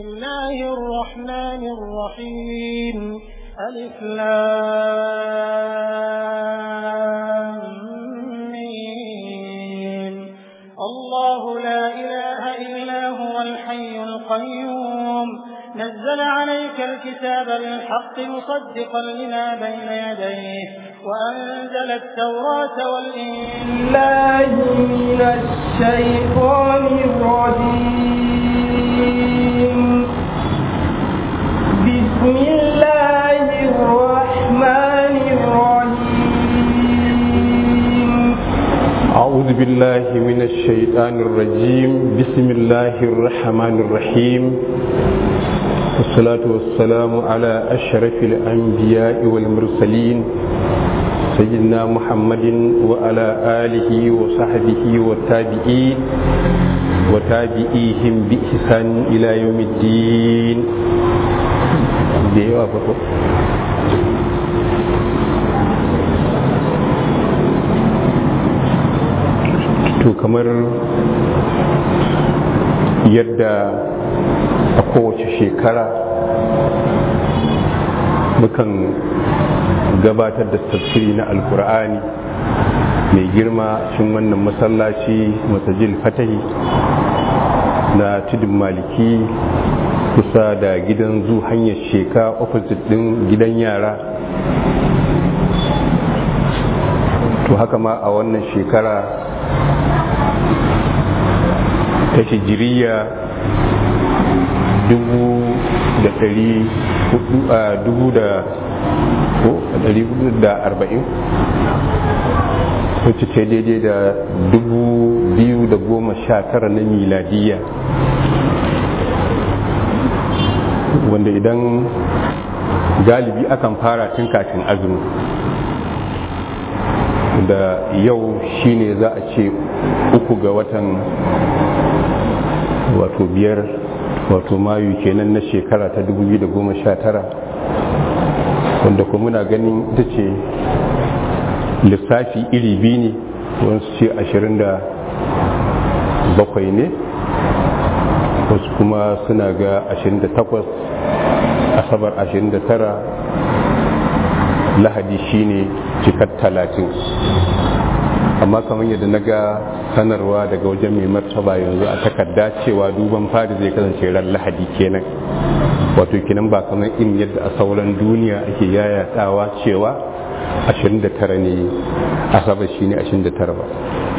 الله الرحمن الرحيم ألف لام ميم الله لا إله إلا هو الحي القيوم نزل عليك الكتاب بالحق مصدقا لما بين يديه وأنزل التوراة والإنجيل الله من الشيطان الرجيم بسم الله الرحمن الرحيم أعوذ بالله من الشيطان الرجيم بسم الله الرحمن الرحيم والصلاة والسلام على أشرف الأنبياء والمرسلين سيدنا محمد وعلى آله وصحبه والتابعين وتابعيهم بإحسان إلى يوم الدين ديوا بكو to kamar yadda a kowace shekara mukan gabatar da tafsiri na alkur'ani mai girma cikin wannan masallaci masajil fatahi na tudun maliki kusa da gidan zu hanyar sheka opposite din gidan yara to haka ma a wannan shekara ta hijiriya dubu da ɗari hudu a dubu da ko ɗari hudu da arba'in wacce ce daidai da dubu biyu da goma sha tara na miladiya wanda idan galibi akan fara tun kafin azumi da yau shine za a ce uku ga watan wato biyar wato mayu kenan na shekara ta 2019 wanda kuma muna ganin ita ce lissafi iri biyu ne wasu ce 27 ne wasu kuma suna ga 28 asabar 29 lahadi shine cikar 30 amma kamar yadda na ga sanarwa daga wajen mai martaba yanzu a takarda cewa duban fari zai kasance ran lahadi kenan wato kenan ba kamar in yadda a sauran duniya ake yayatawa cewa 29 ne asabar shi ne 29 ba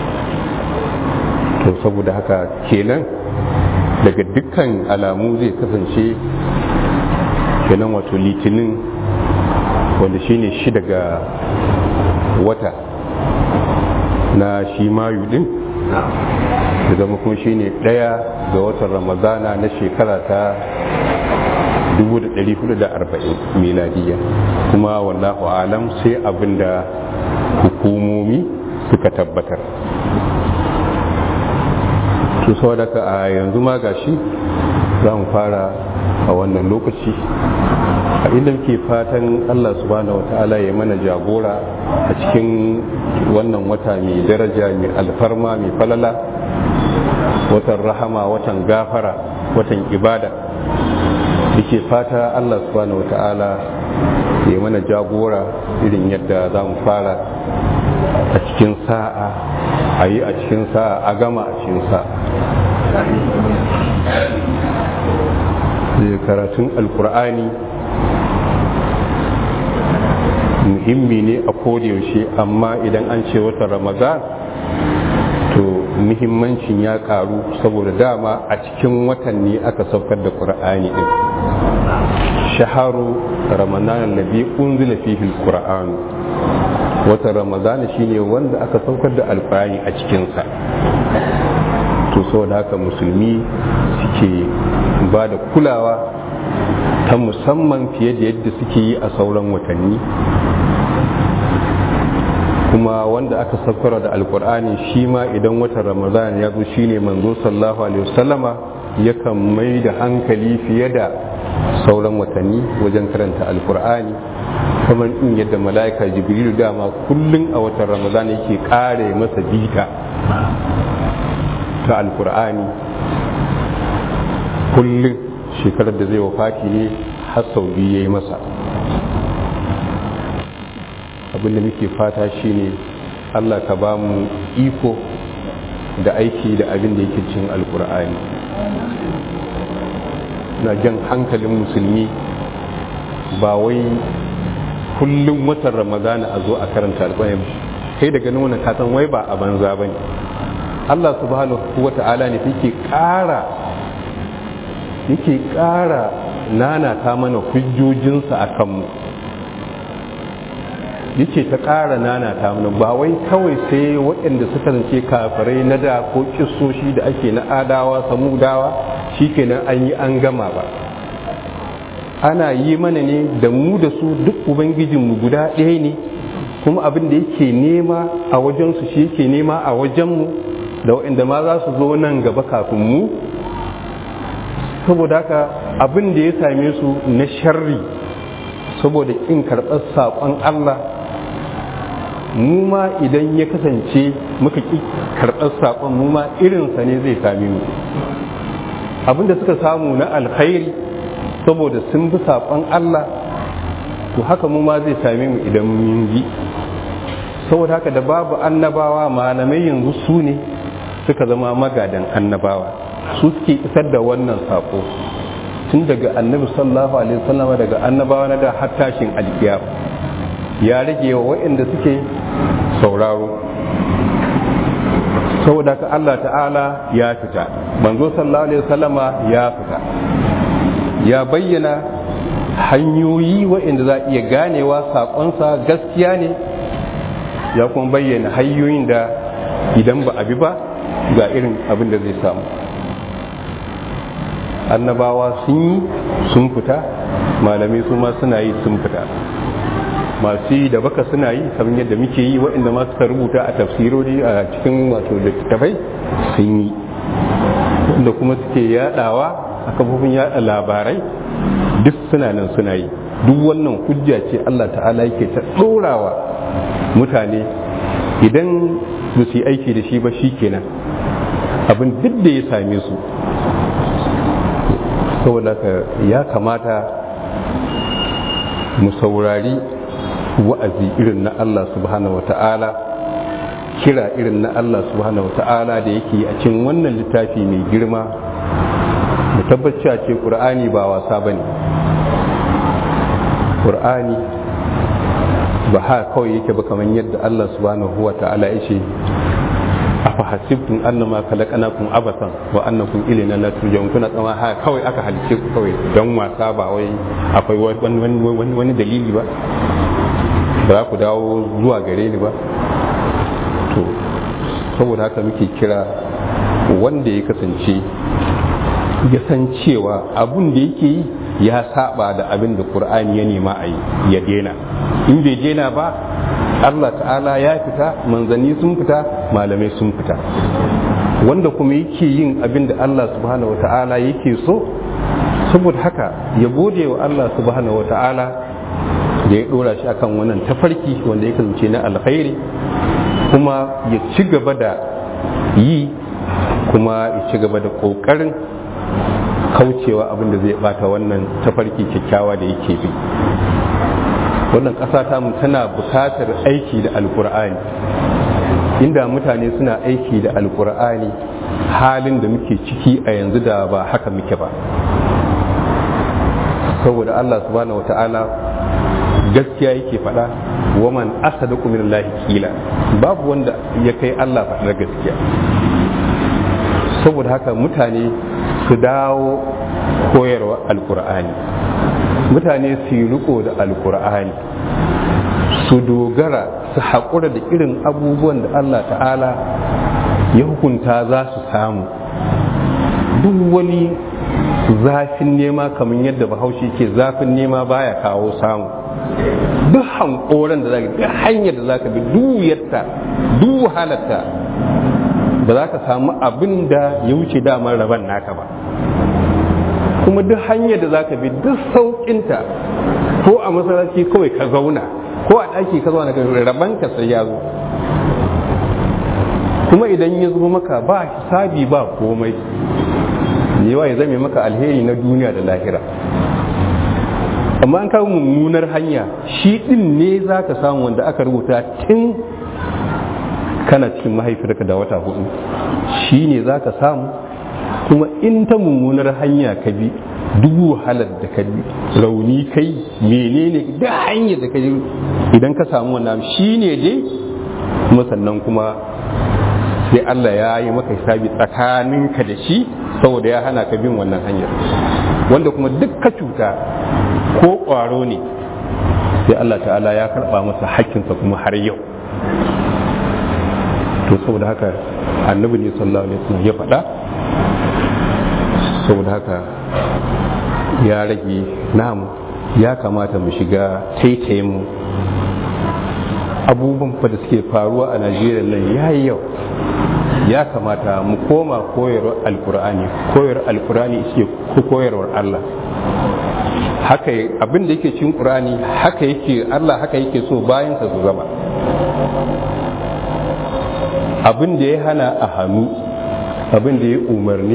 to saboda haka kenan daga dukkan alamu zai kasance kenan wato litinin wanda shine shi daga wata na shi mayu din da zama kuma shine daya ga watan ramadana na shekara ta 1440 miladiya kuma wallahu alam sai abinda hukumomi suka tabbatar to saboda ka a yanzu ma gashi za mu fara a wannan lokaci a inda muke fatan Allah subhanahu wata'ala ya mana jagora a cikin wannan wata mai daraja mai alfarma mai falala watan rahama watan gafara watan ibada muke fata Allah subhanahu wata'ala ya mana jagora irin yadda za mu fara a cikin sa'a a yi a cikin sa'a a gama a cikin sa'a karatun alkur'ani muhimmi ne a yaushe amma idan an ce wata ramadan to muhimmancin ya karu saboda dama a cikin watan ne aka saukar da qur'ani din shaharu ramadan alladhi unzila fihi alquran wata ramadan shine wanda aka saukar da alqur'ani a cikin sa to saboda haka musulmi suke ba da kulawa ta musamman fiye da yadda suke yi a sauran watanni kuma wanda aka saukara da alkur'ani shi ma idan watan ramadan ya zo shine manzo sallallahu alaihi wasallama yakan mai da hankali fiye da sauran watanni wajen karanta alkur'ani kamar in yadda mala'ika jibrilu dama kullum a watan ramadan yake kare masa bita ta alkur'ani kullum shekarar da zai wafati ne har sau biyu ya yi masa abinda muke fata shine allah ka ba mu iko da aiki da abin da yake cin alkur'ani na jan hankalin musulmi ba wai kullum watan ramadana a zo a karanta alkur'ani kai da ganin wannan kasan wai ba a banza ba ne allah subhanahu wa ta'ala ne yake ƙara yake ƙara nanata mana hujjojinsa a kanmu yake ta ƙara nanata mana ba wai kawai sai waɗanda suka zance kafirai na da ko kisoshi da ake na adawa samudawa shikenan an yi an gama ba ana yi mana ne da mu da su duk ubangijinmu guda ɗaya ne kuma abin da yake nema a wajensu shi yake nema a wajenmu da waɗanda ma za su zo nan gaba kafin mu saboda haka abin da ya same su na sharri saboda in karɓar saƙon Allah mu ma idan ya kasance muka ƙi karɓar saƙon mu ma irinsa ne zai same mu abin da suka samu na alkhairi saboda sun bi saƙon Allah to haka mu ma zai same mu idan mun bi saboda haka da babu annabawa malamai yanzu su ne suka zama magadan annabawa su suke isar da wannan sako tun daga annabi sallallahu alaihi wasallam daga annabawa na da har tashin alkiyar ya rage wa waɗanda suke sauraro saboda ka Allah ta'ala ya fita manzo sallallahu alaihi wasallama ya fita ya bayyana hanyoyi waɗanda za iya ganewa saƙonsa gaskiya ne ya kuma bayyana hanyoyin da idan ba a bi ba ga irin abin da zai samu annabawa sun yi sun fita malamai su ma suna yi sun fita masu yi da baka suna yi kamar yadda muke yi waɗanda ma suka rubuta a tafsirori a cikin wato littattafai sun yi wanda kuma suke yadawa a kafofin yada labarai duk suna nan suna yi duk wannan hujja ce Allah ta'ala yake ta ɗorawa mutane idan ba su yi aiki da shi ba shi kenan abin duk da ya same su saboda ya kamata mu saurari wa'azi irin na Allah subhanahu wata'ala kira irin na Allah subhanahu wata'ala da yake a cikin wannan littafi mai girma mu tabbaci a ce ƙur'ani ba wasa ba ne ƙur'ani ba ha kawai yake ba kamar yadda Allah subhanahu wata'ala ya ce afa hasibtum annama khalaqnakum abasan wa annakum ilayna la turja'un kuna tsama ha kawai aka halice ku kawai dan wasa ba wai akwai wani wani dalili ba ba za ku dawo zuwa gare ni ba to saboda haka muke kira wanda ya kasance ya san cewa abun da yake yi ya saba da abin da qur'ani ya nema a yi ya dena in bai dena ba Allah ta'ala ya fita manzanni sun fita malamai sun fita wanda kuma yake yin abin da Allah subhanahu wa ta'ala yake so saboda haka ya gode wa Allah subhanahu wa ta'ala da ya dora shi akan wannan tafarki wanda ya kasance na alkhairi kuma ya ci gaba da yi kuma ya ci gaba da kokarin kaucewa abin da zai bata wannan tafarki kyakkyawa da yake bi wannan ƙasa ta mu tana buƙatar aiki da alkur'ani inda mutane suna aiki da alkur'ani halin da muke ciki a yanzu da ba haka muke ba saboda Allah subhanahu wata'ala gaskiya yake faɗa waman asadaku min Allah kila babu wanda ya kai Allah faɗar gaskiya saboda haka mutane su dawo koyarwa alkur'ani mutane su yi riko da alkur'ani su dogara su haƙura da irin abubuwan da Allah ta'ala ya hukunta za su samu duk wani zafin nema kamar yadda bahaushe ke zafin nema baya kawo samu duk hankoran da zaka duk hanyar da zaka bi duk wuyarta duk wahalarta ba za ka samu abin da ya wuce damar raban naka ba kuma duk hanyar da zaka bi duk sauƙinta ko a masallaci kawai ka zauna ko a ɗaki ka zauna ka raban ka sai ya zo kuma idan ya zo maka ba hisabi ba komai yawa ya zame maka alheri na duniya da lahira amma an kawo mummunar hanya shi din ne za ka samu wanda aka rubuta tun kana cikin mahaifiyarka da wata hudu shi ne za ka samu kuma in ta mummunar hanya ka bi duk wahalar da ka bi rauni kai menene da hanyar da ka bi idan ka samu wannan shi ne dai kuma sannan kuma sai Allah ya yi maka hisabi tsakaninka da shi saboda ya hana ka bin wannan hanyar wanda kuma duk ka cuta ko ƙwaro ne sai Allah ta'ala ya karɓa masa hakkinsa kuma har yau to saboda haka annabi ne sallallahu alaihi wasallam ya faɗa saboda haka ya rage namu ya kamata mu shiga taitayen mu abubuwan fa da suke faruwa a najeriya nan ya yi yau ya kamata mu koma koyarwar alkur'ani koyar alkur'ani ce ko koyarwar allah haka abin da yake cin qur'ani haka yake allah haka yake so bayan sa su zama abin da ya hana a hannu abin da ya umarni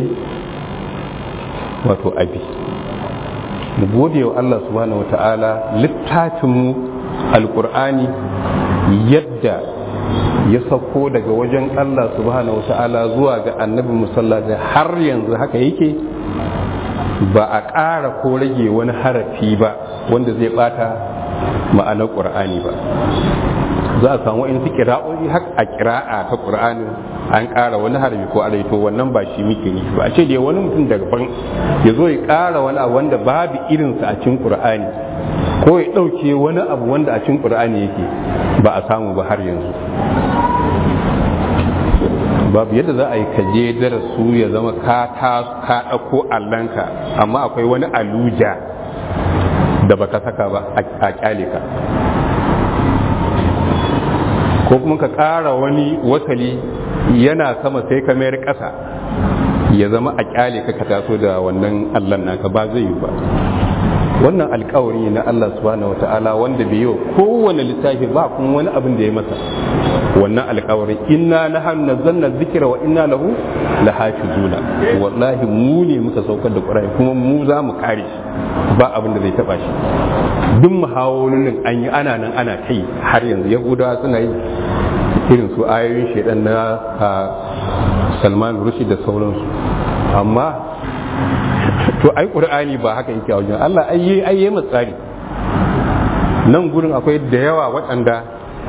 wato abi mu gode wa allah subhanahu wata'ala littafinmu alkur'ani yadda ya sauko daga wajen Allah subhanahu wata'ala zuwa ga annabi musallata har yanzu haka yake ba a ƙara ko rage wani harafi ba wanda zai bata ma'anar ƙur'ani ba za a samu in su kira'o'i har a kira'a ta ƙur'ani an ƙara wani harafi ko alaito wannan ba shi muke nufi ba a ce da wani mutum daga ban ya zo ya ƙara wani abu wanda babu irinsa a cikin ƙur'ani ko ya ɗauke wani abu wanda a cikin ƙur'ani yake ba a samu ba har yanzu babu yadda za a yi kaje darasu ya zama ka ta ka ɗauko allanka amma akwai wani aluja da baka saka ba a kyale ka ko kuma ka ƙara wani wasali yana sama sai ka mayar ƙasa ya zama a kyale ka ka taso da wannan allan naka ba zai yi ba wannan alkawari na Allah subhanahu wata'ala wanda bai yi kowane littafi ba kuma wani abin da ya masa wannan alkawari inna nahnu nazzalna dhikra wa inna lahu lahafizuna wallahi mu ne muka saukar da Qur'ani kuma mu za mu kare shi ba abin da zai taba shi duk muhawolin an yi ana nan ana kai har yanzu yahudawa suna yi irin su ayoyin shedan na Salman Rushdie da sauransu amma to ai qur'ani ba haka yake a wajen Allah ai ai yayi tsari nan gurin akwai da yawa waɗanda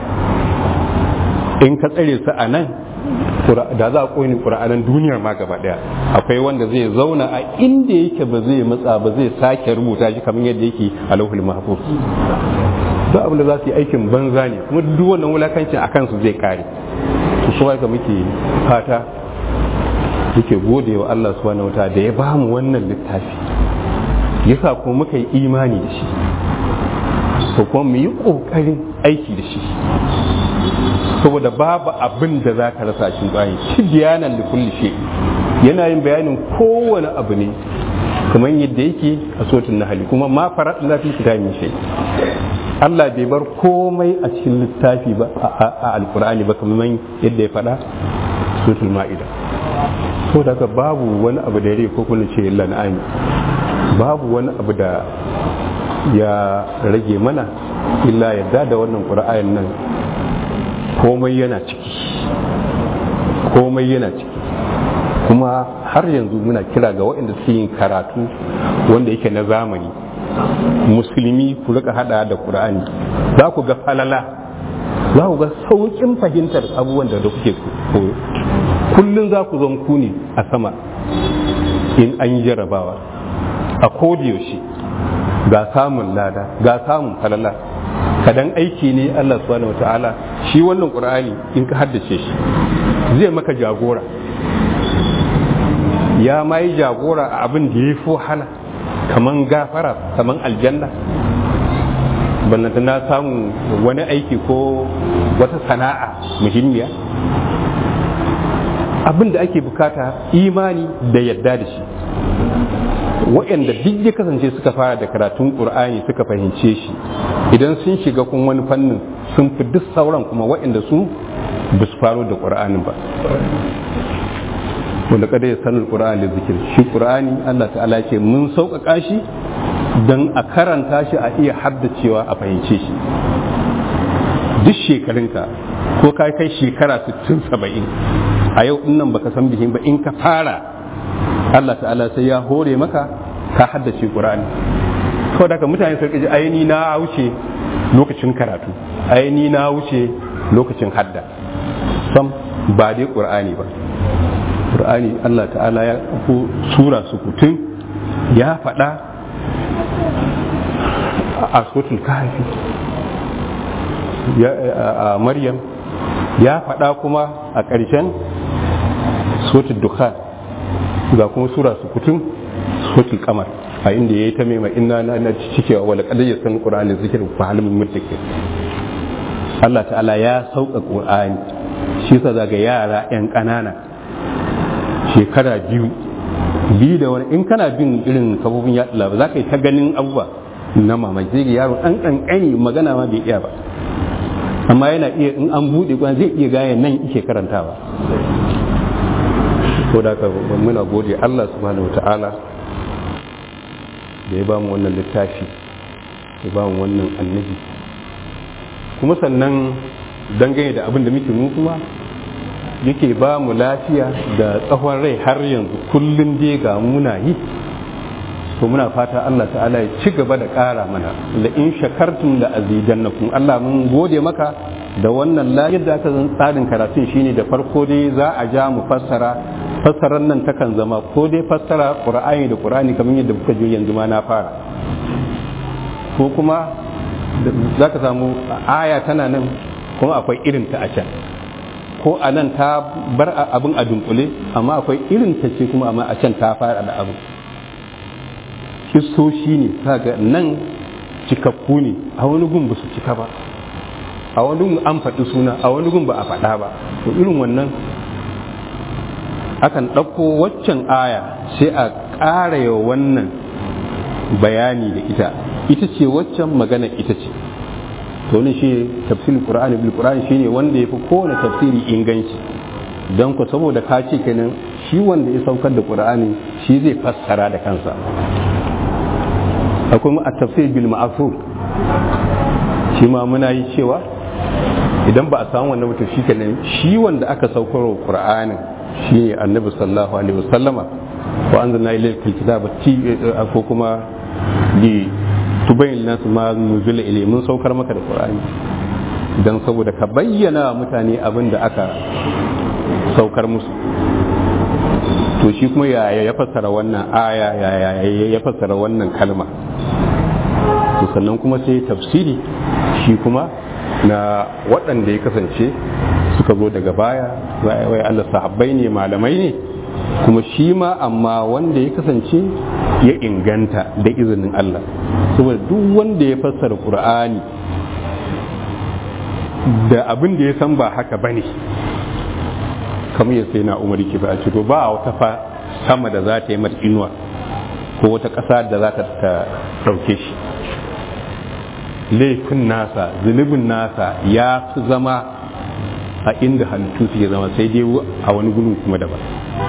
in ka tsare su a nan da za a koyi qur'anin duniyar ma gaba daya akwai wanda zai zauna a inda yake ba zai matsa ba zai sake rubuta shi kamar yadda yake a lauhul mahfuz duk abin da za su yi aikin banza ne kuma duk wannan wulakancin akan su zai kare to so haka muke fata muke gode wa Allah subhanahu wata da ya bamu wannan littafi yasa ko muka yi imani da shi ko kuma mu yi kokarin aiki da shi saboda babu abin da za ka rasa cikin bayan shi bayanan da kulli shi yana yin bayanin kowane abu ne kamar yadda yake a sotun nahali kuma ma farat na fi kitabi shi Allah bai bar komai a cikin littafi ba a alkur'ani ba kamar yadda ya faɗa sotun ma'ida ko daga babu wani abu da ya ko kuma ce lan'ami babu wani abu da ya rage mana illa yadda da wannan ƙura'ayin nan komai yana ciki komai yana ciki kuma har yanzu muna kira ga waɗanda suke yin karatu wanda yake na zamani musulmi ku rika hada da ƙura'ani za ku ga falala za ku ga sauƙin fahimtar abubuwan da kuke koyo kullum za ku zan ku ne a sama in an yi jarabawa a yaushe ga samun lada ga samun falala kadan aiki ne Allah subhanahu wataala shi wannan qur'ani in ka haddace shi zai maka jagora ya ma yi jagora a abin da ya fi wahala kaman gafara kaman aljanna ballanta na samu wani aiki ko wata sana'a muhimmiya abin da ake bukata imani da yadda da shi waɗanda duk ya kasance suka fara da karatun ƙur'ani suka fahimce shi idan sun shiga kun wani fannin sun fi duk sauran kuma waɗanda su ba su faro da ƙur'anin ba wanda kada ya sanar qur'ani da zikir shi qur'ani Allah ta'ala ce mun sauƙaƙa shi don a karanta shi a iya haddacewa a fahimce shi duk shekarunka ko ka kai shekara 60 70 a yau in nan baka san bihin ba in ka fara Allah ta'ala sai ya hore maka ka haddace qur'ani kawai daga mutane sun ji aini na wuce lokacin karatu aini na wuce lokacin hadda sam ba dai qur'ani ba qur'ani Allah ta'ala ya ko sura su kutun ya faɗa a suratul kahfi a maryam ya faɗa kuma a ƙarshen suratul dukhan ga kuma sura su kutun suratul kamar a inda ya yi ta mai inna na na cikewa wala kadai ya san qur'ani zikir fa halmin muttaqi Allah ta'ala ya sauka qur'ani shi yasa zaga yara yan ƙanana shekara biyu biyu da wani in kana bin irin kafofin yaɗa labar za ka yi ta ganin abubuwa na mamaki zai yaro ɗan ƙanƙani magana ma bai iya ba amma yana iya in an buɗe kwan zai iya gaya nan ike karantawa ko da ka muna gode Allah subhanahu wa ta'ala da ya ba mu wannan littafi ya ba mu wannan annabi kuma sannan dangane da abin da muke mu kuma yake ba mu lafiya da tsawon rai har yanzu kullum dai ga muna yi to muna fata Allah ta'ala ya ci gaba da ƙara mana da in shakartum da azidannakum Allah mun gode maka da wannan lafiyar da aka zan tsarin karatun shine da farko dai za a ja mu fassara fassarar nan takan zama ko dai fassara qur'ani da qur'ani kamar yadda kuka ji yanzu ma na fara ko kuma za ka samu aya tana nan kuma akwai irin ta a can ko a nan ta bar abin a dunkule amma akwai irin ta ce kuma amma a can ta fara da abin kistoshi ne kaga nan cikakku ne a wani gun ba su cika ba a wani gun an faɗi suna a wani gun ba a faɗa ba to irin wannan akan ɗauko waccan aya sai a ƙara yawa wannan bayani da ita ita ce waccan magana ita ce to ne shi tafsirin qur'ani bil qur'ani shine wanda yafi kowane tafsiri inganci dan ku saboda ka ce kenan shi wanda ya saukar da qur'ani shi zai fassara da kansa akwai mu at-tafsir bil ma'thur shi ma muna yi cewa idan ba a samu wannan mutum shi kenan shi wanda aka saukar wa qur'ani shine annabi sallallahu alaihi wasallama wa anzalna ilayka al-kitaba ko kuma li tubayin nasu ma nuzula ilai mun saukar maka da qur'ani dan saboda ka bayyana mutane abin da aka saukar musu to shi kuma ya ya fassara wannan aya ya ya fassara wannan kalma to sannan kuma sai tafsiri shi kuma na waɗanda ya kasance suka zo daga baya wai Allah sahabbai ne malamai ne kuma shi ma amma wanda ya kasance ya inganta da izinin Allah saboda duk wanda ya fassara Qur'ani da abin da ya san ba haka bane kamar ya sai na umar ki ba a to ba wata fa sama da za ta yi mata inuwa ko wata ƙasa da za ta ɗauke shi laifin nasa zunubin nasa ya fi zama a inda halittu suke zama sai dai a wani gudun kuma daban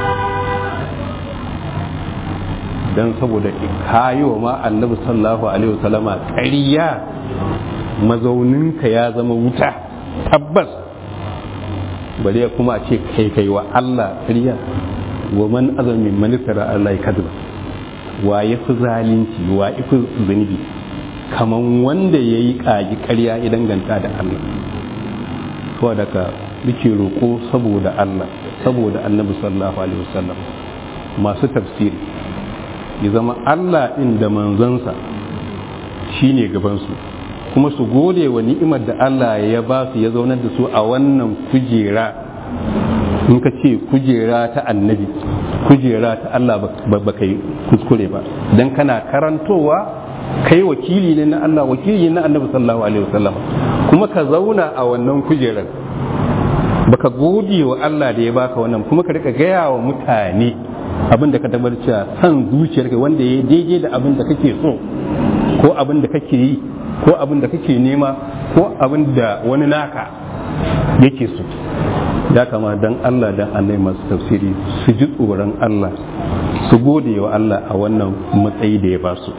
don saboda kayi wa ma annabi sallallahu alaihi wasallama ƙarya mazauninka ya zama wuta tabbas bare kuma a ce kai kai wa Allah ƙarya wa man azamin manistara Allah ya kadba wa ya fi zalunci wa ya fi zunubi kaman wanda ya yi ƙagi ƙarya ya danganta da Allah to daga muke roƙo saboda Allah saboda annabi sallallahu alaihi wasallam masu tafsiri ya zama Allah ɗin da manzansa shine gabansu kuma su gode wa ni'imar da Allah ya ba su ya zaunar da su a wannan kujera in ka ce kujera ta annabi kujera ta Allah ba ka yi kuskure ba don kana karantowa kai wakili ne na Allah wakili ne na annabi sallallahu alaihi wasallam kuma ka zauna a wannan kujerar baka gode wa Allah da ya baka wannan kuma ka rika gaya wa mutane abin da ka tabbar cewa san zuciyarka wanda ya daidai da abin da kake so ko abin da kake yi ko abin da kake nema ko abin da wani naka yake so ya kama dan Allah dan annai masu tafsiri su ji tsoron Allah su gode wa Allah a wannan matsayi da ya ba su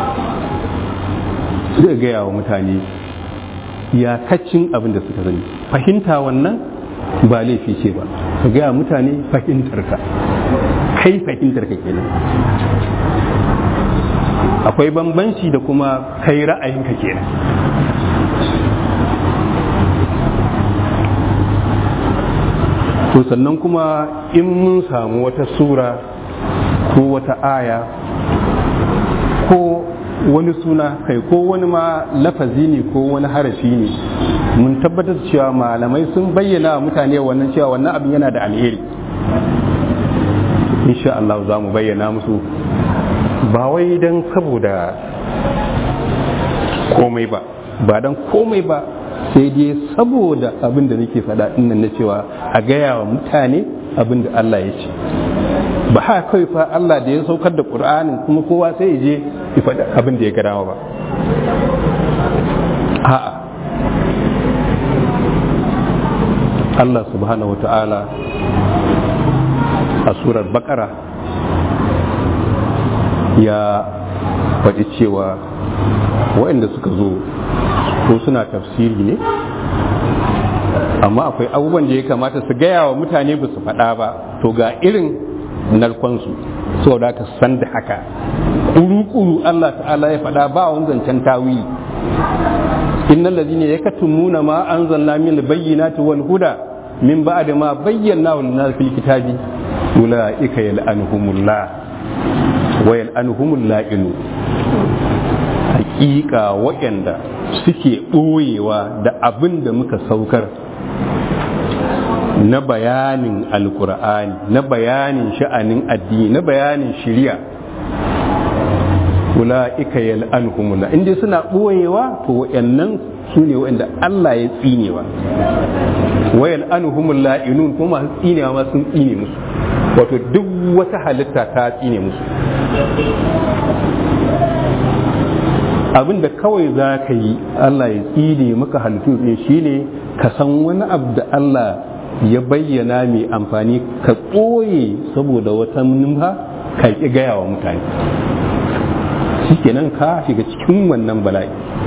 zai gaya wa mutane iyakacin abin da suka sani fahimta wannan ba laifi ce ba ka gaya mutane fahimtarka kai fahimtarka kenan akwai bambanci da kuma kai ra'ayinka kenan to sannan kuma in mun samu wata sura ko wata aya ko wani suna kai ko wani ma lafazi ne ko wani harafi ne mun tabbatar cewa malamai sun bayyana wa mutane wannan cewa wannan abin yana da alheri insha Allah za mu bayyana musu ba wai don saboda komai ba ba don komai ba sai dai saboda abin da nake faɗa nan na cewa a gaya wa mutane abin da Allah ya ce ba ha kawai fa Allah da ya saukar da Qur'anin kuma kowa sai ya je ya faɗa abin da ya ga dama ba a'a Allah subhanahu wa ta'ala a surar bakara ya faɗi cewa waɗanda suka zo ko suna tafsiri ne amma akwai abubuwan da ya kamata su gaya wa mutane ba su faɗa ba to ga irin narkonsu saboda ka san da haka ƙuru-ƙuru Allah ta'ala ya faɗa ba wani zancen tawili innal ladina yakatumuna ma anzalna min bayyinati wal huda min ba'd ma bayyana lin nas fil kitabi ulaika yal'anuhumullah wa yal'anuhumul la'inu hakika waɗanda suke ɓoyewa da abin da muka saukar na bayanin alkur'ani na bayanin sha'anin addini na bayanin shari'a ula'ika yal'anhumullah in dai suna ɓoyewa to wayannan su ne wa'anda Allah ya tsinewa wa yal'anhumul la'inun kuma masu tsinewa ma sun tsine musu wato duk wata halitta ta tsine musu abin da kawai za ka yi Allah ya tsine maka halittu ne shine ka san wani abu da Allah ya bayyana mai amfani ka ɓoye saboda wata numfa ka ƙi gaya wa mutane shikenan ka shiga cikin wannan bala'i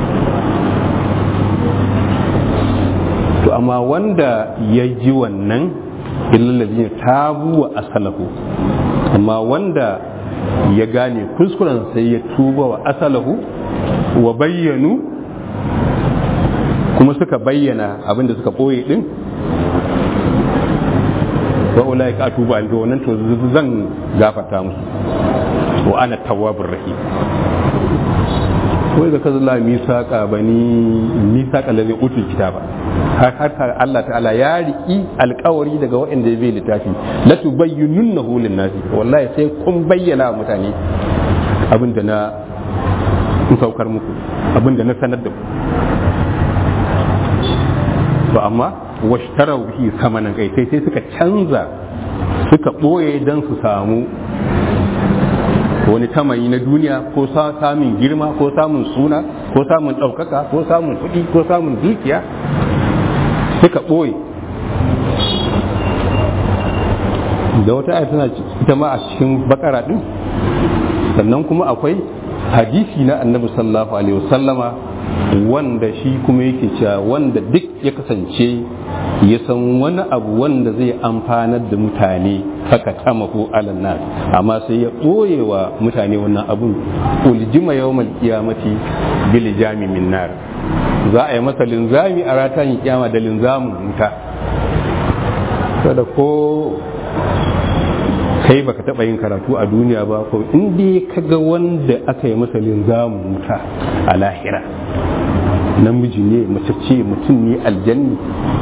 to amma wanda ya ji wannan illallazi tabu wa asalahu amma wanda ya gane kuskuren sai ya tuba wa asalahu wa bayyanu kuma suka bayyana abinda suka ɓoye din wa ulai ka tuba an wannan to zan gafarta musu wa ana tawwabur rahim wai zaka zalla misaka bani misaka lalle utul kitaba har har Allah ta'ala ya riki alkawari daga waɗanda ya bai littafi la tubayyinunnahu lin-nasi wallahi sai kun bayyana mutane abinda na in saukar muku abinda na sanar da ku to amma washtarau bihi samanan kai sai sai suka canza suka ɓoye don su samu wani tamayi na duniya ko samun girma ko samun suna ko samun ɗaukaka ko samun kuɗi ko samun dukiya suka ɓoye da wata aya tana ita ma a cikin bakara ɗin sannan kuma akwai hadisi na annabi sallallahu alaihi wasallama wanda shi kuma yake cewa wanda duk ya kasance ya san wani abu wanda zai amfanar da mutane haka tamahu alan nas amma sai ya ɓoye wa mutane wannan abun uljima yawmal qiyamati bil jami min nar za a yi masa linzami a ratan kiyama da linzamin wuta kada ko kai baka taba yin karatu a duniya ba ko in dai kaga wanda aka yi masa linzamin wuta a lahira namiji ne mace ce mutum ne aljanni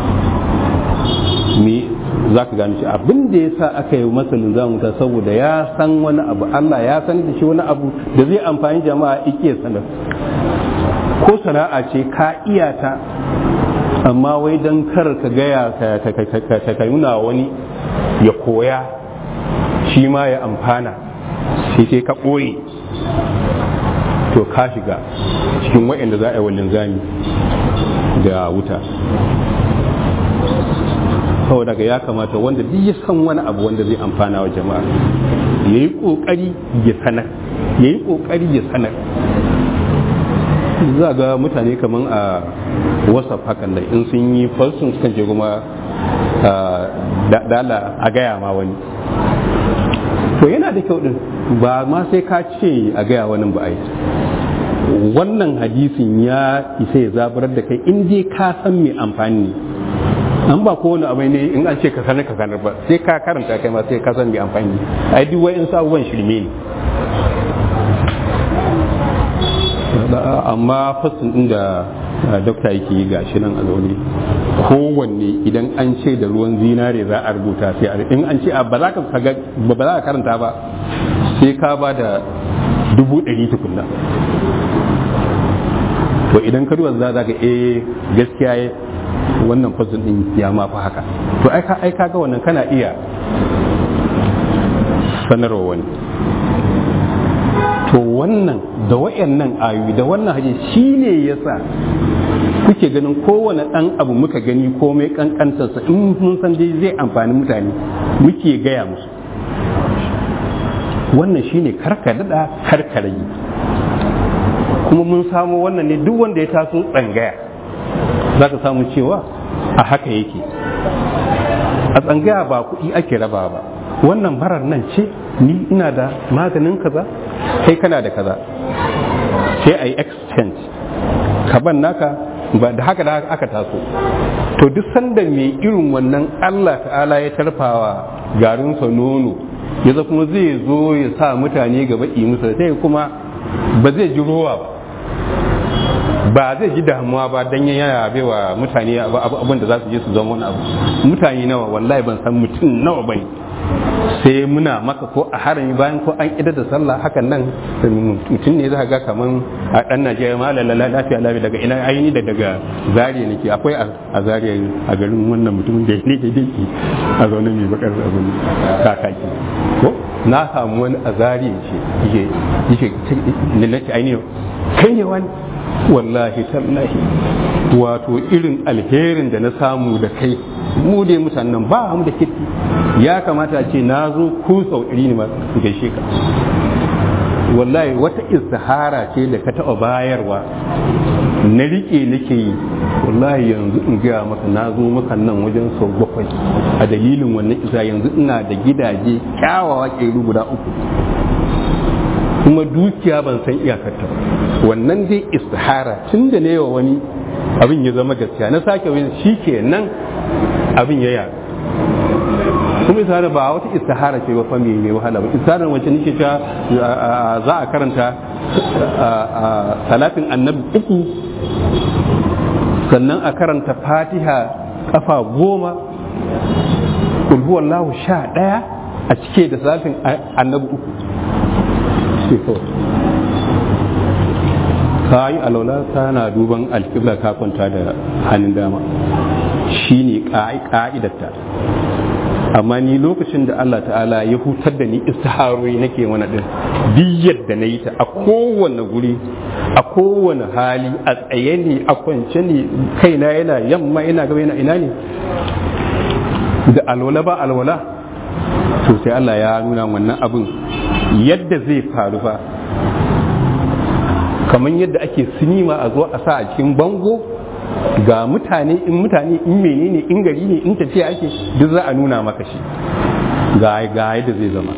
me za ka gane shi abin da ya sa aka yi masa linzamin wuta saboda ya san wani abu Allah ya san da shi wani abu da zai amfani jama'a ike sanar ko sana'a ce ka iya ta amma wai don kar ka gaya ka nuna wani ya koya shi ma ya amfana sai sai ka ɓoye to ka shiga cikin waɗanda za a yi wa linzami da wuta saboda ga ya kamata wanda duk ya san wani abu wanda zai amfana wa jama'a ya yi ƙoƙari ya sanar ya yi ƙoƙari ya sanar za ga mutane kamar a whatsapp hakan da in sun yi falsun sukan je kuma dala a gaya ma wani to yana da kyau din ba ma sai ka ce a gaya wani ba ai wannan hadisin ya isa ya zaburar da kai in dai ka san mai amfani ne an ba kowane abai ne in an ce ka sanar ka sanar ba sai ka karanta kai ma sai ka san mai amfani ai duk wa'in abubuwan shirme ne amma fasin din da dokta yake yi gashi nan a zaune kowanne idan an ce da ruwan zinare za a rubuta sai a in an ce ba za ka ba za ka karanta ba sai ka ba da dubu ɗari tukunna to idan ka duba za ka eh gaskiya wannan fasin din ya ma fa haka to ai ka ai ga wannan kana iya sanarwa wani to wannan da wayannan ayoyi da wannan hadisi shine yasa kuke ganin kowane ɗan abu muka gani komai kankantarsa in mun san dai zai amfani mutane muke gaya musu wannan shine karka dada karka rage kuma mun samu wannan ne duk wanda ya taso tsangaya za ka samu cewa a haka yake a tsangaya ba kuɗi ake raba ba wannan marar nan ce ni ina da maganin kaza kai kana da kaza sai a yi exchange ka ban naka ba da haka da aka taso to duk sanda mai irin wannan Allah ta'ala ya tarfawa garinsa nono ya kuma zai zo ya sa mutane gaba musu sai kuma ba zai ji rowa ba ba zai ji damuwa ba dan yana baiwa mutane abin da za su je su zama wani abu mutane nawa wallahi ban san mutum nawa bane sai muna maka ko a harami bayan ko an idar da sallah hakan nan mutum ne za ga kaman a dan Najeriya ma lalala lafiya lafiya daga ina aini da daga zariya nake akwai a zariya a garin wannan mutumin da ne daidai ke a zaune mai bakar abin kakaki ko na samu wani a zariya ce yake yake nake aini kai ne wani wallahi tallahi wato irin alherin da na samu da kai mu dai mutanen ba mu da kirki ya kamata a ce na zo ku sau iri ne masu gaishe ka wallahi wata istihara ce da ka taɓa bayarwa na riƙe nake yi wallahi yanzu in gaya maka na zo maka nan wajen sau bakwai a dalilin wannan isa yanzu ina da gidaje kyawawa ƙeru guda uku kuma dukiya ban san iyakarta ba wannan dai istihara tun da ne wa wani abin ya zama gaskiya na sake wani shi ke nan abin ya yaɗu kuma istihara ba wata istihara ce ba fami mai wahala ba istihara wacce nake cewa za a karanta salatin annabi uku sannan a karanta fatiha kafa goma kulhuwallahu sha ɗaya a cike da salatin annabi uku ka yi alwala kana duban alƙibla ka kwanta da hannun dama shi ne ƙa'idarta amma ni lokacin da Allah ta'ala ya hutar da ni istiharori nake wani ɗin duk yadda na yi ta a kowane guri a kowane hali a tsaye ne a kwance ne kaina yana yamma ina gaba yana ina ne da alwala ba alwala to sai Allah ya nuna wannan abin yadda zai faru fa kamar yadda ake sinima a zo a sa a cikin bango ga mutane in mutane in menene in gari ne in tafiya ake duk za a nuna maka shi ga ga yadda zai zama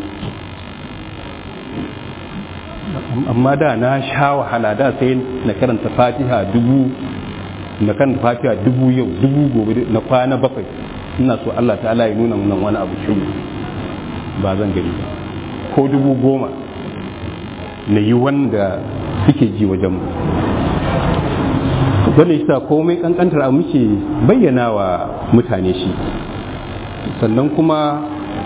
amma da na sha wahala da sai na karanta fatiha dubu na karanta fatiha dubu yau dubu gobe na kwana bakwai ina so Allah ta'ala ya nuna mun wani abu shi ba zan gani ba ko dubu goma na yi wanda suke ji wajen mu wanda shi komai kankantar a muke bayyana wa mutane shi sannan kuma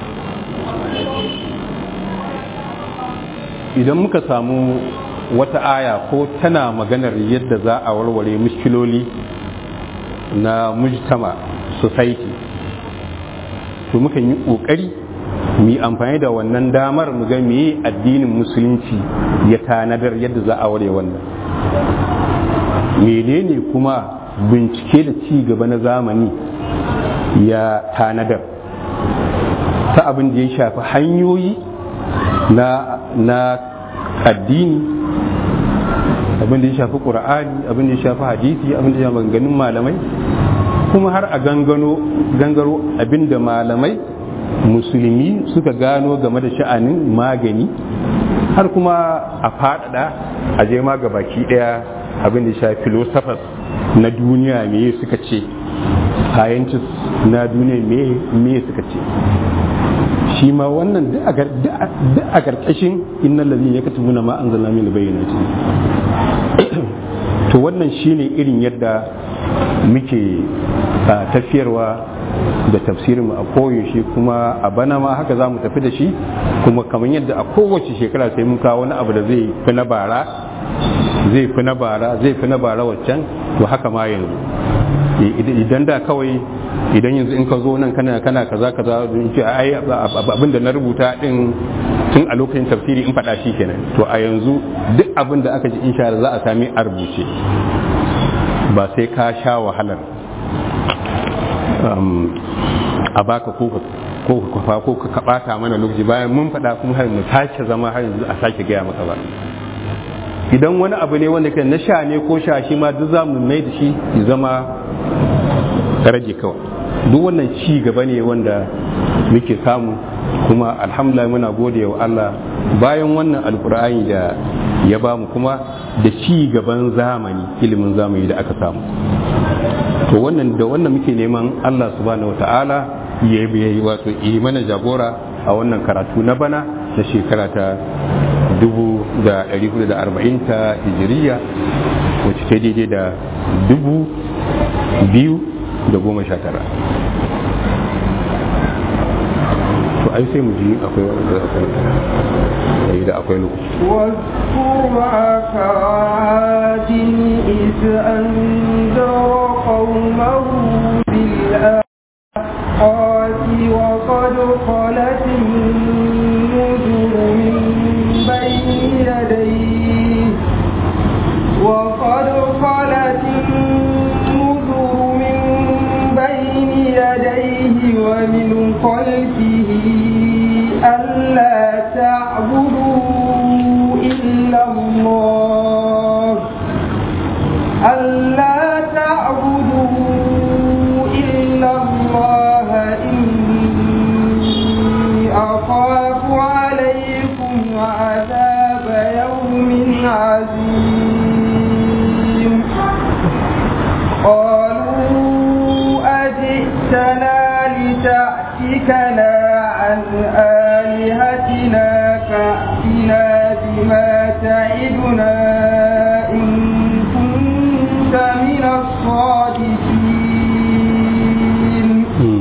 idan muka samu wata aya ko tana maganar yadda za a warware mushkiloli na mujtama society to mukan yi ƙoƙari mu yi amfani da wannan damar mu ga meye addinin musulunci ya tanadar yadda za a ware wannan menene kuma bincike da ci gaba na zamani ya tanadar ta abin da ya shafi hanyoyi na na addini abin da ya shafi ƙur'ani abin da ya shafi hadisi abin da ya shafi maganganun malamai kuma har a gangano gangaro abin da malamai musulmi suka gano game da sha'anin magani har kuma a faɗaɗa a je ma ga baki ɗaya abin da ya shafi philosophers na duniya me suka ce scientists na duniya me suka ce shi ma wannan duk a karkashin innal ladhina yaktumuna ma anzalna min bayyinati to wannan shine irin yadda muke tafiyarwa da tafsirin mu a koyaushe kuma a bana ma haka za mu tafi da shi kuma kamar yadda a kowace shekara sai mun kawo wani abu da zai fi na bara zai fi na bara zai fi na bara waccan to haka ma yanzu idan da kawai idan yanzu in ka zo nan kana kana kaza kaza in ce ai abin da na rubuta din tun a lokacin tafsiri in faɗa shi kenan to a yanzu duk abin da aka ji insha Allah za a sami a rubuce ba sai ka sha wahalar a baka ko ko ka ko ka bata mana lokaci bayan mun faɗa kuma har mu sake zama har yanzu a sake gaya maka ba idan wani abu ne wanda kai na sha ne ko sha shi ma duk za mu mai da shi ya zama rage kawai duk wannan ci gaba ne wanda muke samu kuma alhamdulillah muna gode wa Allah bayan wannan alkur'ani da ya ba mu kuma da ci gaban zamani ilimin zamani da aka samu to wannan da wannan muke neman Allah subhanahu wata'ala ya yi wato yi mana jagora a wannan karatu na bana na shekara ta 1440 ta hijiriya wacce ta daidai da dubu biyu da goma sha tara to ai sai mu ji akwai akwai da akwai lokaci واذكر معك عاد إذ أنذر قومه بالآحقات وقد خلت النذر من بين يديه وقد خلت النذر من بين يديه ومن خلفه ألا تعبدوا إلا الله ألا تعبدوا إلا الله إني أخاف عليكم عذاب يوم عظيم قالوا أجئتنا لتأتكنا عن آلهتنا فأتنا بما تعدنا إن كنت من الصادقين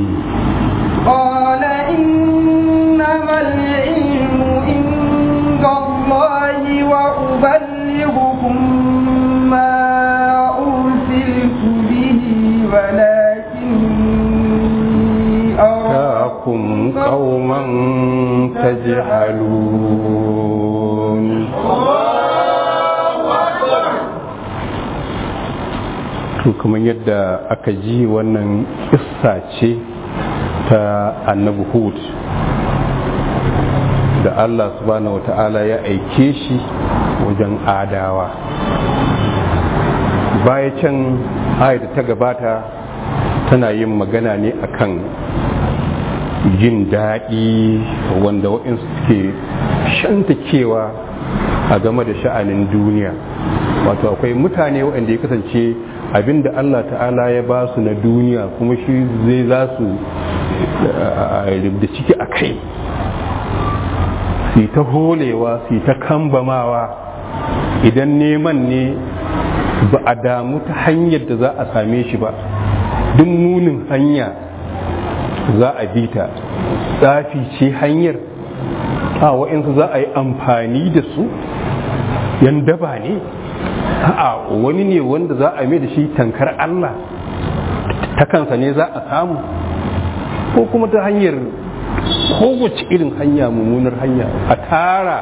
قال إنما العلم عند الله وأبلغكم ما أرسلت به ولكني أراكم قوما تجهلون to kamar yadda aka ji wannan kissa ce ta annabi hud da Allah subhanahu wa ta'ala ya aike shi wajen adawa baya can ayat ta gabata tana yin magana ne akan jin daɗi wanda waɗansu suke shantakewa a game da sha'anin duniya wato akwai mutane waɗanda ya kasance abinda Allah ta'ala ya ba su na duniya kuma shi zai za su da ciki a kai su ta holewa su ta kambamawa idan neman ne ba a damu ta hanyar da za a same shi ba duk munin hanya za a bi ta tsafi ce hanyar a wa'insu za a yi amfani da su yan daba ne a wani ne wanda za a mai da shi tankar Allah ta kansa ne za a samu ko kuma ta hanyar kowace irin hanya mummunar hanya a tara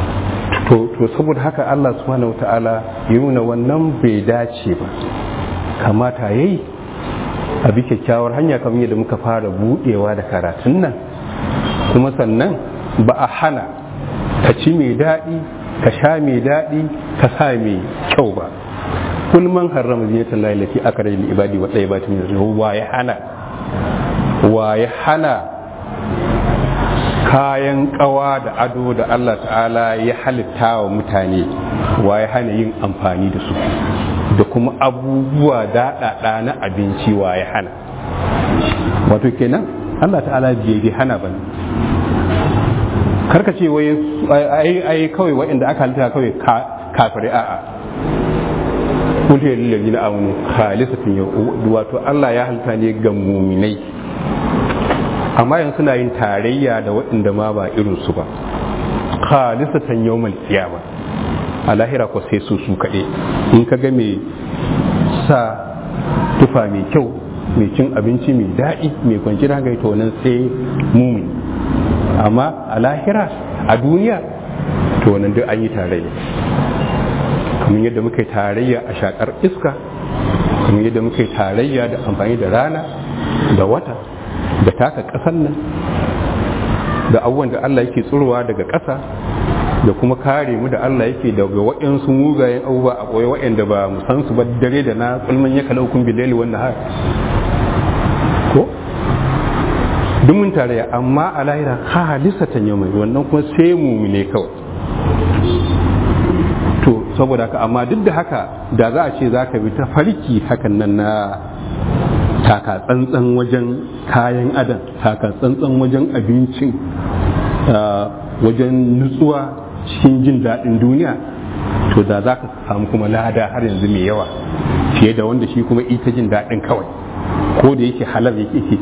to saboda haka Allah subhanahu ta'ala ya nuna wannan bai dace ba kamata yayi a bi kyakkyawar hanya kamar yadda muka fara budewa da karatun nan kuma sannan ba a hana ka ci mai daɗi ka sha mai daɗi ka sa mai kyau ba kul man harrama zinatan lahi lati akara lil ibadi wa tayyibati min rizqi wa ya hana wa ya hana kayan kawa da ado da Allah ta'ala ya halitta wa mutane wa ya hana yin amfani da su da kuma abubuwa daɗaɗa na abinci wa ya hana wato kenan Allah ta'ala bai hana ba karka ce wai ai kawai waɗanda aka halitta kawai kafirai a'a kun ta lillazi na amunu khalisatin yau wato Allah ya halitta ne ga muminai amma yanzu suna yin tarayya da waɗanda ma ba irin su ba khalisatan yawmal qiyama a lahira ko sai su su kaɗai in ka ga mai sa tufa mai kyau mai cin abinci mai daɗi mai kwanciyar hankali to nan sai mumini amma a lahira a duniya to nan duk an yi tarayya kamar yadda muka yi tarayya a shakar iska kamar yadda muka yi tarayya da amfani da rana da wata da taka ƙasar nan da abubuwan da Allah yake tsurowa daga ƙasa da kuma kare mu da Allah yake daga waɗansu mugayen abubuwa a ɓoye waɗanda ba mu san su ba dare da na kulman ya kalau kun bilali wanda har ko duk mun tarayya amma a lahira ha halisatan yau mai wannan kuma sai mu ne kawai to saboda haka amma duk da haka da za a ce za ka bi ta farki hakan nan na taka tsantsan wajen kayan adam taka tsantsan wajen abincin wajen nutsuwa cikin jin daɗin duniya to da za ka samu kuma lada har yanzu mai yawa fiye da wanda shi kuma ita jin daɗin kawai ko da yake halar yake ci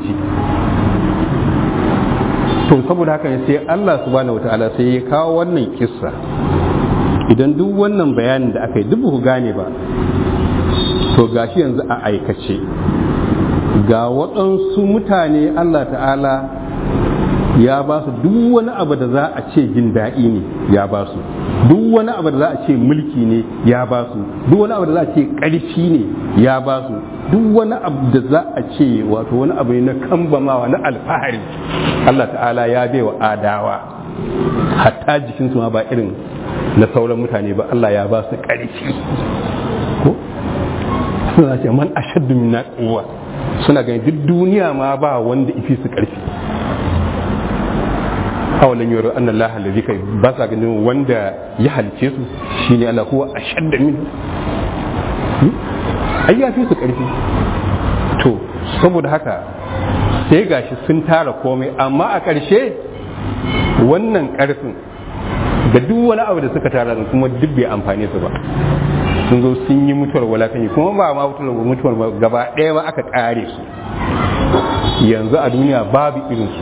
to saboda haka ne sai Allah subhanahu wataala sai ya kawo wannan kissa idan duk wannan bayanin da aka yi duk ku gane ba to gashi yanzu a aikace ga waɗansu mutane Allah ta'ala ya ba su duk wani abu da za a ce jin daɗi ne ya ba su duk wani abu da za a ce mulki ne ya ba su duk wani abu da za a ce ƙarfi ne ya ba su duk wani abu da za a ce wato wani abu ne na kambamawa na alfahari Allah ta'ala ya bai wa adawa hatta jikinsu ma ba irin na sauran mutane ba Allah ya ba su ƙarfi ko suna ce man ashaddu min quwwa suna ganin duk duniya ma ba wanda ifi su ƙarfi awalan yoro an Allah allazi kai ba sa ganin wanda ya halice su shine Allah huwa ashadda min ai ya fi su karfi to saboda haka sai gashi sun tara komai amma a ƙarshe wannan ƙarfin da duk wani abu da suka tara kuma duk bai amfane su ba sun zo sun yi mutuwar walakanyi kuma ba ma mutuwar gaba ɗaya ma aka ƙare su yanzu a duniya babu irinsu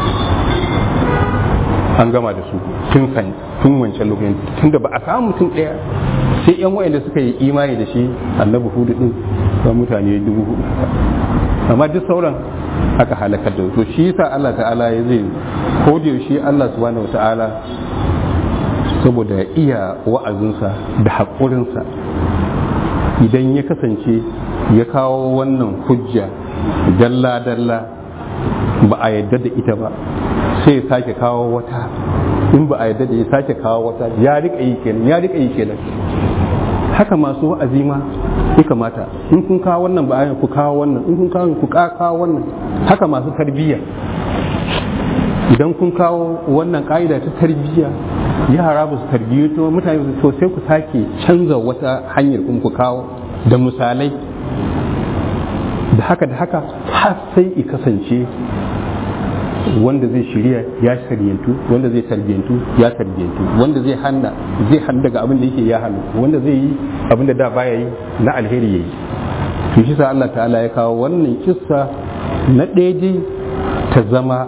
an gama da su tun san tun wancan lokacin tun da ba a samu mutum ɗaya sai yan wayanda suka yi imani da shi annabi hudu din ba mutane dubu hudu amma duk sauran aka halakar da to shi yasa Allah ta'ala ya zai ko da yaushe Allah subhanahu ta'ala saboda iya wa'azinsa da haƙurinsa idan ya kasance ya kawo wannan hujja dalla-dalla ba a yadda da ita ba sai ya sake kawo wata in ba a yadda da ya sake kawo wata ya rika yi kenan ya rika yi kenan haka masu wa'azi ma ya kamata in kun kawo wannan ba a ku kawo wannan in kun kawo ku kawo wannan haka masu tarbiyya idan kun kawo wannan ka'ida ta tarbiyya yara ba su tarbiyyato mutane to sai ku sake canza wata hanyar kuma ku kawo da misalai da haka da haka har sai i kasance wanda zai shirya ya shiryantu wanda zai tarbiyantu ya tarbiyantu wanda zai hanna zai hannu daga abin da yake ya hannu wanda zai yi abin da da baya yi na alheri yayi to shi sa Allah ta'ala ya kawo wannan kissa na ɗaya ta zama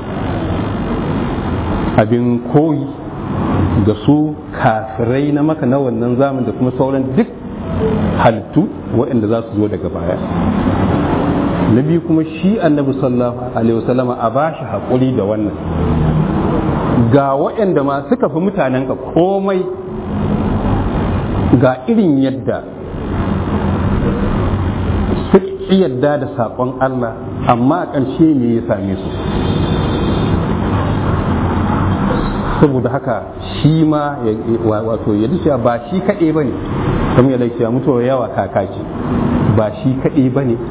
abin koyi ga su kafirai na maka na wannan zaman da kuma sauran duk halittu waɗanda za su zo daga baya na biyu kuma shi annabi sallallahu alaihi wasallama a ba shi haƙuri da wannan ga waɗanda ma suka fi mutanenka komai ga irin yadda ƙi yadda da saƙon Allah amma a ƙarshe ne ya same su saboda haka shi ma wato ya cewa ba shi kaɗai ba ne kamar yadda cewa mutuwa yawa kaka ce ba shi kaɗai ba ne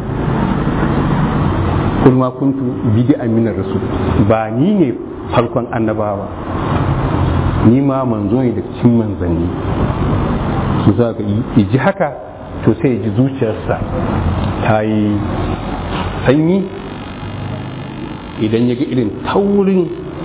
kulma kuntu bidi aminar rasul ba ni ne farkon annabawa ni ma manzo ne da cikin manzanni su za ka ji haka to sai ji zuciyarsa ta yi sanyi idan ya ga irin taurin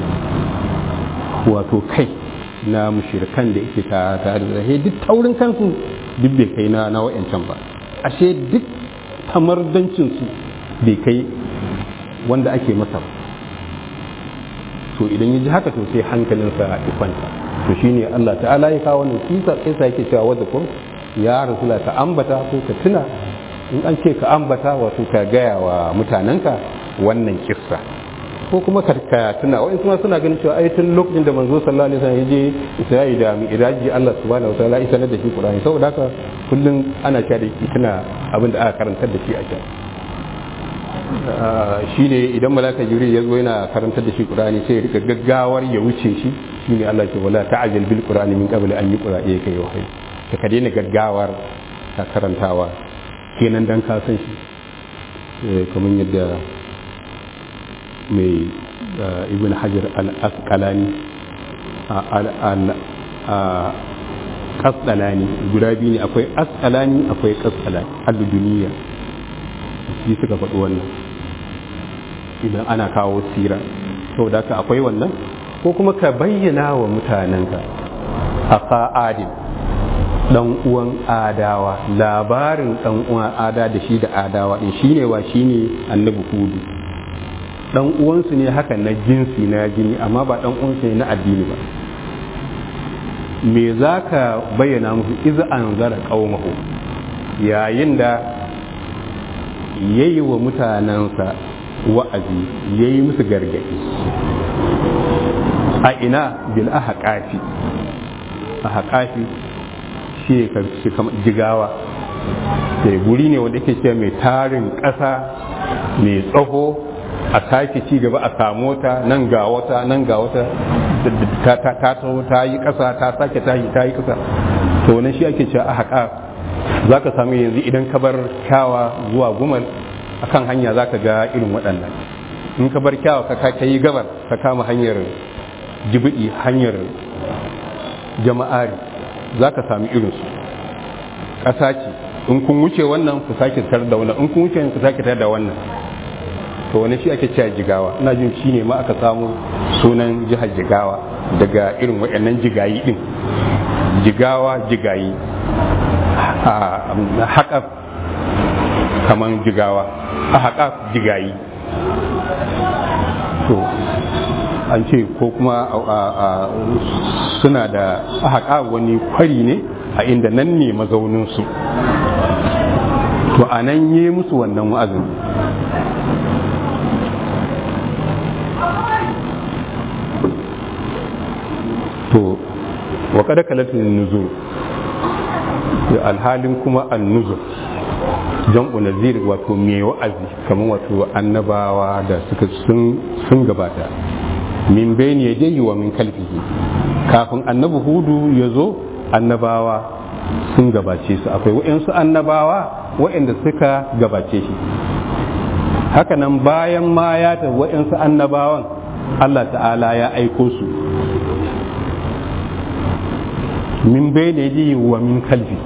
wato kai na mushirikan da yake tare da zahe duk taurin kansu duk bai kai na na wa'yancan ba ashe duk tamardancinsu bai kai wanda ake masa ba to idan ya ji haka to sai hankalinsa ya kwanta to shine Allah ta'ala ya kawo wannan kisa kisa yake cewa wadda ko ya rasula ka ambata ko ka tuna in an ce ka ambata wato ka gaya wa mutanenka wannan kissa ko kuma ka tuna wa'in kuma suna ganin cewa ai tun lokacin da manzo sallallahu alaihi wasallam ya je Isra'i da Mi'raji Allah subhanahu wa ta'ala ya sanar da shi Qur'ani saboda haka kullum ana cewa da shi tuna abin da aka karantar da shi a can shi ne idan malaka jibril ya zo yana karantar da shi qur'ani sai ya rika gaggawar ya wuce shi shine Allah ke wala ta'ajjal bil qur'ani min qabl an yuqra ilayka wahayi ka ka daina gaggawar ka karantawa kenan dan ka san shi kamar yadda mai ibn hajar al-asqalani kasdalani guda biyu ne akwai asqalani akwai kasdalani al-duniya shi suka faɗi wannan idan ana kawo sira saboda haka akwai wannan ko kuma ka bayyana wa mutanenka a adin dan uwan adawa labarin dan uwan ada da shi da adawa din shine wa shine annabi hudu dan uwansu ne haka na jinsi na jini amma ba dan uwansu ne na addini ba me za ka bayyana musu iz an zara qaumahu yayin da yayi wa mutanensa wa'azi yayi musu gargadi a ina bil ahqafi ahqafi shi ne kamar jigawa da guri ne wanda yake ce mai tarin ƙasa mai tsaho a sake ci gaba a samu wata nan ga wata nan ga wata ta taho ta yi ƙasa ta sake ta yi ta yi ƙasa to nan shi ake cewa a haƙa za ka samu yanzu idan ka bar kyawa zuwa gumal a kan hanya za ka ga irin waɗannan in ka bar kyawa ka yi gabar ka kama hanyar jibiɗi hanyar jama'ari za ka sami irinsu ƙasa ce in kun wuce wannan ku sake tar da wannan in kun wuce ku sake tar da wannan to wani shi ake cewa jigawa ina jin shi ne ma aka samu sunan jihar jigawa daga irin waɗannan jigayi ɗin jigawa jigayi a haƙa kamar jigawa a haƙa jigayi to an ce ko kuma suna da haƙa wani kwari ne a inda nan ne mazauninsu to a nan yi musu wannan wa'azin to wa kada kalatin nuzur alhalin kuma an nuzur jam'u nazir wato mai wa'azi kamar wato annabawa da suka sun gabata min bayni yadayhi wa min kalfihi kafin annabi hudu ya zo annabawa sun gabace su akwai wa'yansu annabawa wa'yanda suka gabace shi hakanan bayan ma ya ta wa'yansu annabawan Allah ta'ala ya aiko su min bayni yadayhi wa min kalfi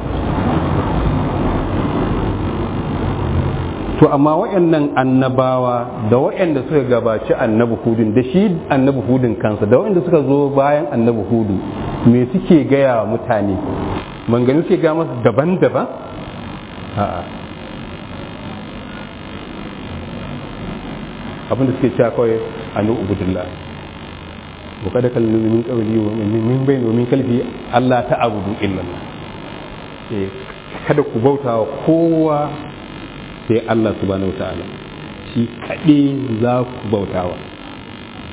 to amma waɗannan annabawa da waɗanda suka gabaci annabi hudun da shi annabi hudun kansa da waɗanda suka zo bayan annabi hudu me suke gaya wa mutane mangani suke ga masu daban-daban a'a abinda suke cewa kawai anu ubudullah wa kada kal min qawli wa min bayni wa min kalfi Allah ta'budu illa Allah kada ku bauta wa kowa sai Allah subhanahu ta'ala shi kaɗe za ku bautawa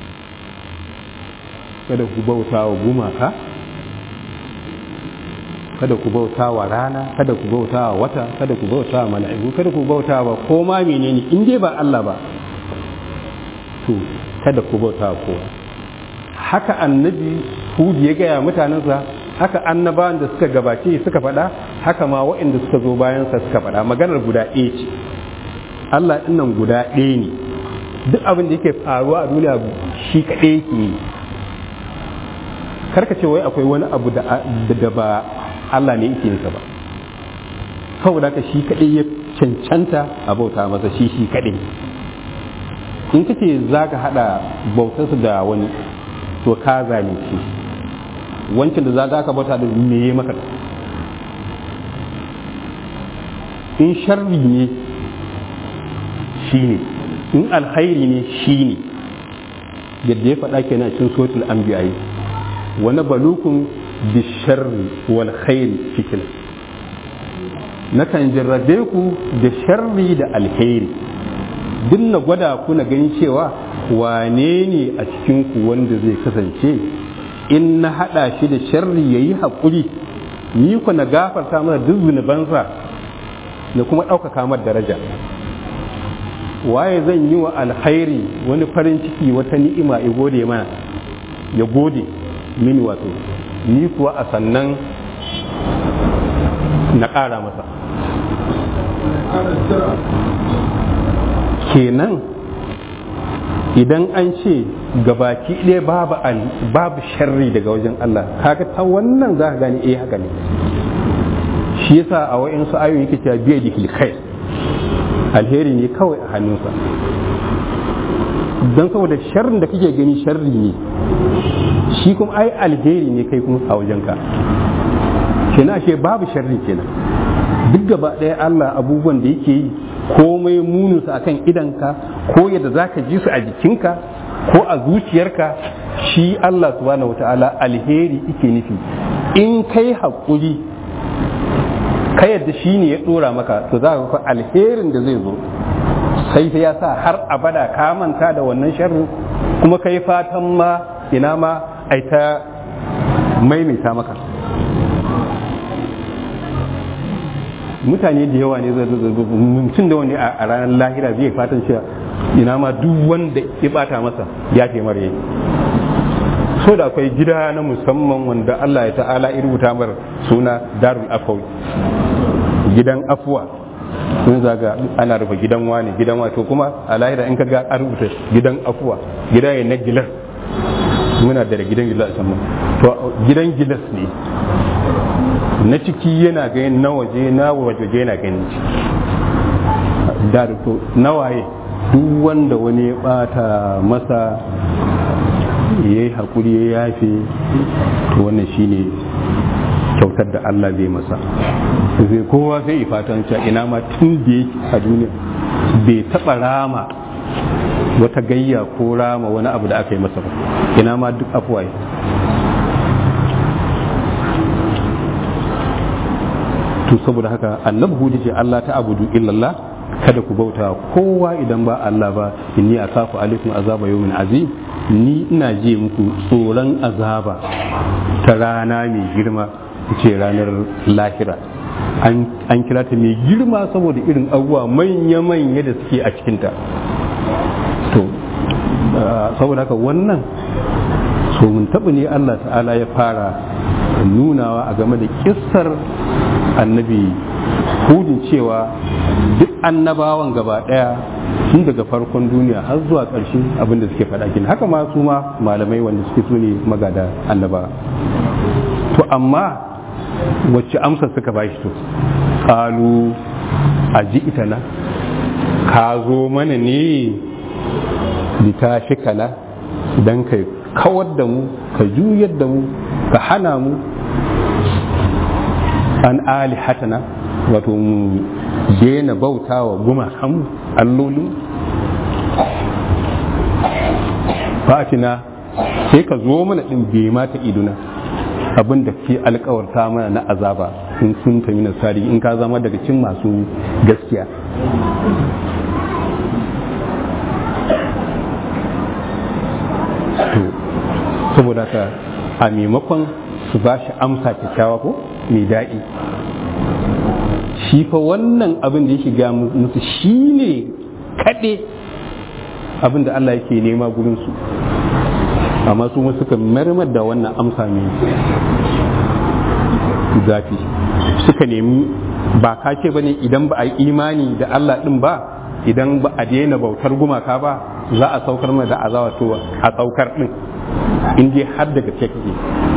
kada ku bautawa gumaka kada ku bauta wa rana kada ku bauta wa wata kada ku bauta wa mala'iku kada ku bauta wa ko ma menene in dai ba Allah ba to kada ku bauta wa kowa haka annabi Hud ya gaya mutanensa haka annabawan da suka gabace suka faɗa haka ma waɗanda suka zo bayansa suka faɗa maganar guda ɗaya ce Allah ɗinnan guda ɗaya ne duk abin da yake faruwa a duniya shi kaɗai yake yi karka ce wai akwai wani abu da ba Allah ne yake yinsa ba saboda ka shi kaɗai ya cancanta a bauta masa shi shi kaɗai in ka ce za ka haɗa bautarsu da wani to ka zalunci wancan da za ka bauta da me ya maka in sharri ne shi ne in alkhairi ne shi ne yadda ya faɗa kenan cikin sotul anbiya wani balukun bisharri wal khairi fitina nakan jarrabe ku da sharri da alheri duk na gwada ku na gani cewa wane ne a cikin ku wanda zai kasance in na haɗa shi da sharri ya yi haƙuri ni ku na gafarta mana duk zunubansa da kuma ɗaukaka mar daraja waye zan yi wa alkhairi wani farin ciki wata ni'ima ya gode mana ya gode mini wato ni kuwa a sannan na ƙara masa kenan idan an ce gabaki ɗaya babu babu sharri daga wajen Allah kaga ta wannan za ka gani eh haka ne shi yasa a wa'in su ayoyi yake cewa biya da khair alheri ne kawai a hannunsa don saboda sharrin da kake gani sharri ne shi kuma ai alheri ne kai kuma a wajenka kenan ashe babu sharri kenan duk gaba ɗaya Allah abubuwan da yake yi komai muninsu a kan idanka ko yadda za ka ji su a jikinka ko a zuciyarka shi Allah subhanahu wata'ala alheri ike nufi in kai haƙuri ka yadda shi ne ya ɗora maka to za ka alherin da zai zo sai ta ya sa har abada ka manta da wannan sharrin kuma kai fatan ma ina ma ai ta maimaita maka mutane da yawa ne mutum da wani a ranar lahira zai fatan cewa ina ma duk wanda ya bata masa ya ce mara yi so da akwai gida na musamman wanda Allah ya ta'ala ya rubuta mar suna darul afawi gidan afuwa sun zaga ana rufe gidan wani gidan wato kuma a lahira in ka ga an rubuta gidan afuwa gida ne na gilas muna da gidan gilas a to gidan gilas ne na ciki yana gani na waje na waje yana gani da to nawaye duk wanda wani ya bata masa ya yi haƙuri ya yafe to wannan shine kyautar da Allah zai masa zai kowa sai fatan cewa ina ma tun da yake a duniya bai taɓa rama wata gayya ko rama wani abu da aka yi masa ba ina ma duk afuwa to saboda haka annabi hudu ce Allah ta abudu illallah kada ku bauta kowa idan ba Allah ba inni akafu alaikum azaba yawmin azim ni ina je muku tsoron azaba ta rana mai girma ce ranar lahira an kira ta mai girma saboda irin abubuwa manya-manya da suke a cikinta to saboda haka wannan so mun taɓa ne Allah ta'ala ya fara nunawa a game da kissar annabi hudin cewa duk annabawan gaba daya tun daga farkon duniya har zuwa ƙarshe abin da suke faɗa kin haka ma su ma malamai wanda suke su ne magada annaba to amma wacce amsa suka ba shi to kalu a ji ita na ka zo mana ne litashi kala don kai kawar da mu ka juyar da mu ka hana mu an alihatana wato mu daina bauta wa gumakan allolin fatina sai ka zo mana din bai mata iduna abin da ke alkawarta mana na azaba in sun tafi nasari in ka zama daga cin masu gaskiya saboda ka a maimakon su ba shi amsa kyakkyawa ko mai daɗi shi fa wannan abin da ya shiga musu shi ne kaɗe abin da Allah yake nema gurinsu amma su suka marmar da wannan amsa mai zafi suka nemi ba ka ce bane idan ba a yi imani da Allah ɗin ba idan ba a daina bautar gumaka ba za a saukar mai da azawa to a saukar ɗin in dai har daga ce kake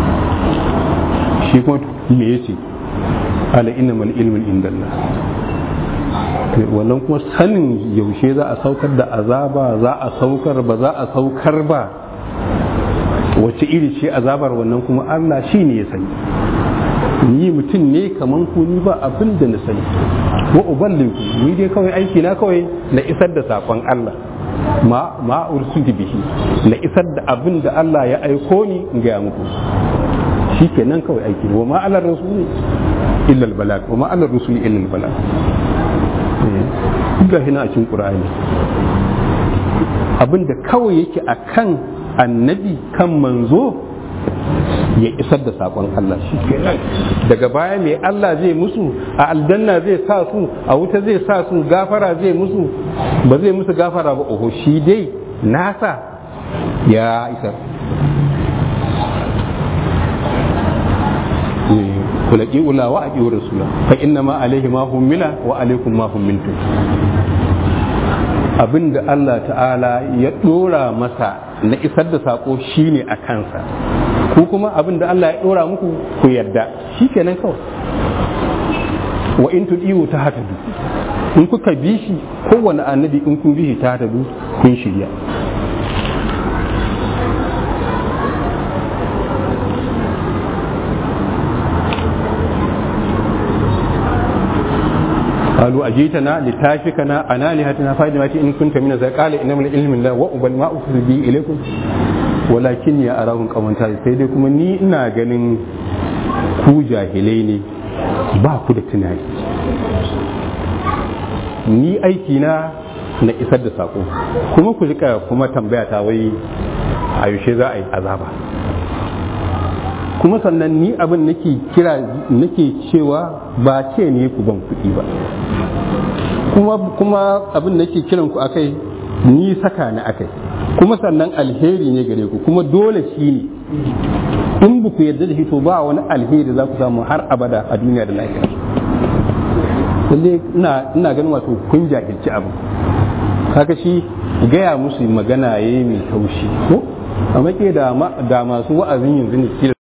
shi kuma me yace ala innamal ilmu indallah wannan kuma sanin yaushe za a saukar da azaba za a saukar ba za a saukar ba wace iri ce azabar wannan kuma Allah shi ne ya sani ni mutum ne kaman ku ni ba abin da na sani wa uballiku ni dai kawai aiki na kawai na isar da sakon Allah ma ma ursuti bihi na isar da abin da Allah ya aiko ni in ga muku shikenan kawai aiki wa ma ala rasuli illa al balag wa ma ala rasuli illa al balag ga hina a cikin qur'ani abin da kawai yake akan annabi kan manzo ya isar da sakon Allah shi daga baya mai Allah zai musu a aljanna zai sa su a wuta zai sa su gafara zai musu ba zai musu gafara ba oho shi dai nasa ya isar kulaki ula wa aqi rasula fa inna ma alaihi ma hummila wa alaikum ma hummiltum abinda Allah ta'ala ya dora masa na isar da sako shine a kansa ku kuma abinda Allah ya dora muku ku yarda shikenan kawai wa in tudiyu ta hatadu in kuka bi shi kowane annabi in kun bi shi ta hatadu kun shirya قالوا أجيتنا لتافكنا عن آلهتنا فاجمعت إن كنت من ذلك قال إنما العلم الله وأبل ما أفضل به إليكم ولكن يا أراهم قوما sai dai kuma ni ina ganin ku jahilai ne ba ku da tunani ni aiki na na isar da sako kuma ku rika kuma tambaya ta wai a yaushe za a yi azaba kuma sannan ni abin nake kira nake cewa ba ce ne ku ban kuɗi ba kuma kuma abin nake kiran ku akai ni saka ni akai kuma sannan alheri ne gare ku kuma dole shi ne in ba ku yarda da shi to ba wani alheri za ku samu har abada a duniya da lafiya lalle ina ina ganin wato kun jahilci abu kaga shi gaya musu magana yayi mai taushi ko amma ke da masu wa'azin yanzu ne